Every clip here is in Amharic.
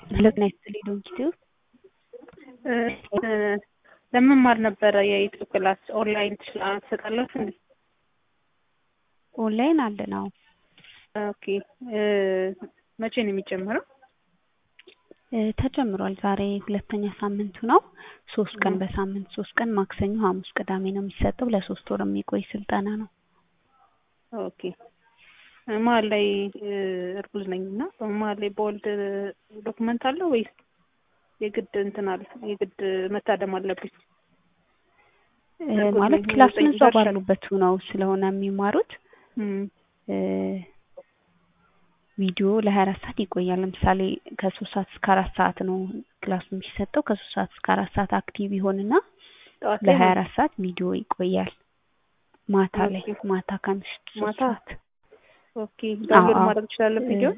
ጤና ይስጥልኝ ዶንኪቲዩብ ለመማር ነበረ የዩቲዩብ ክላስ ኦንላይን ትሰጣላችሁ እንዴ? ኦንላይን አለን አዎ። ኦኬ መቼ ነው የሚጀምረው? ተጀምሯል። ዛሬ ሁለተኛ ሳምንቱ ነው። ሶስት ቀን በሳምንት ሶስት ቀን ማክሰኞ፣ ሐሙስ፣ ቅዳሜ ነው የሚሰጠው። ለሶስት ወር የሚቆይ ስልጠና ነው። ኦኬ መሀል ላይ እርጉዝ ነኝ እና በመሀል ላይ በወልድ ዶክመንት አለ ወይስ የግድ እንትን አለ የግድ መታደም አለብኝ? ማለት ክላሱን እዛው ባሉበት ነው ስለሆነ የሚማሩት ቪዲዮ ለሀያ አራት ሰዓት ይቆያል። ለምሳሌ ከሶስት ሰዓት እስከ አራት ሰዓት ነው ክላሱ የሚሰጠው። ከሶስት ሰዓት እስከ አራት ሰዓት አክቲቭ ይሆንና ለሀያ አራት ሰዓት ቪዲዮ ይቆያል። ማታ ላይ ማታ ከምሽቱ ሶስት ሰዓት ኦኬ ዳውንሎድ ማድረግ እችላለሁ ቪዲዮ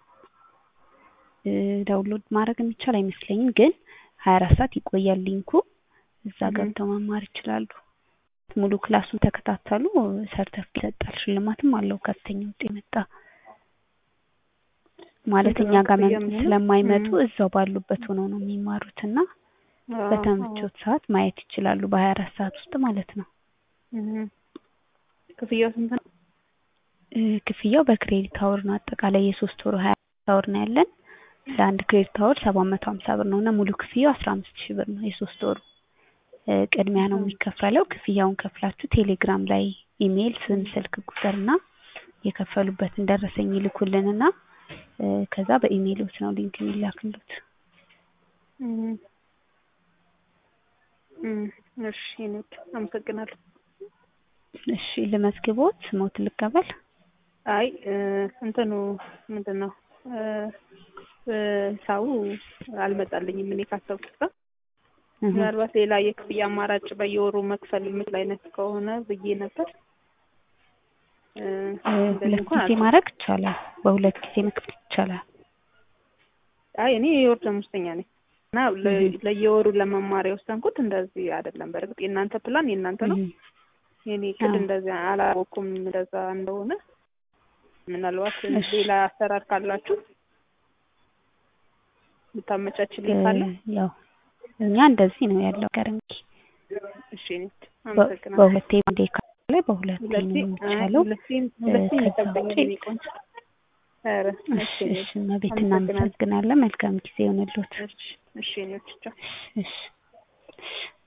ዳውንሎድ ማድረግ የሚቻል አይመስለኝም፣ ግን ሀያ አራት ሰዓት ይቆያል ሊንኩ። እዛ ገብተው መማር ይችላሉ። ሙሉ ክላሱን ተከታተሉ፣ ሰርተፍኬት ይሰጣል። ሽልማትም አለው ከፍተኛ ውጤት የመጣ ማለት እኛ ጋር ስለማይመጡ እዛው ባሉበት ሆነው ነው የሚማሩት እና በተመቾት ሰዓት ማየት ይችላሉ። በሀያ አራት ሰዓት ውስጥ ማለት ነው። ክፍያው ስንት ነው? ክፍያው በክሬዲት አወር ነው። አጠቃላይ የሶስት ወሩ ሀያ አወር ነው ያለን። ለአንድ ክሬዲት አወር ሰባት መቶ ሀምሳ ብር ነው እና ሙሉ ክፍያው አስራ አምስት ሺህ ብር ነው የሶስት ወሩ። ቅድሚያ ነው የሚከፈለው። ክፍያውን ከፍላችሁ ቴሌግራም ላይ ኢሜይል፣ ስም፣ ስልክ ቁጥር እና የከፈሉበትን ደረሰኝ ይልኩልንና ከዛ በኢሜይሎት ነው ሊንክ የሚላክሉት። እሺ ኔት አመሰግናለሁ። እሺ ልመዝግቦት ስሞት ልቀበል። አይ እንትኑ ምንድን ነው ሰው አልመጣልኝም እኔ ካሰብኩት ጋር ምናልባት ሌላ የክፍያ አማራጭ በየወሩ መክፈል የምችል አይነት ከሆነ ብዬ ነበር። ሁለት ጊዜ ማድረግ ይቻላል። በሁለት ጊዜ መክፈል ይቻላል። አይ እኔ የወር ደመወዝተኛ ነኝ እና ለየወሩ ለመማር የወሰንኩት እንደዚህ አይደለም። በእርግጥ የእናንተ ፕላን የእናንተ ነው። የኔ ቅድ እንደዚህ አላወኩም እንደዛ እንደሆነ። ምናልባት ሌላ አሰራር ካላችሁ ልታመቻችልኝ ካለ ያው እኛ እንደዚህ ነው ያለው ነገር እንግዲህ እሺ አመሰግናለሁ። በሁለቴ አንዴ ካለ በሁለቴ ነው የሚቻለው። ከዛ ውጪ እሺ እመቤት እናመሰግናለን። መልካም ጊዜ ይሆንልዎት። እሺ እሺ እሺ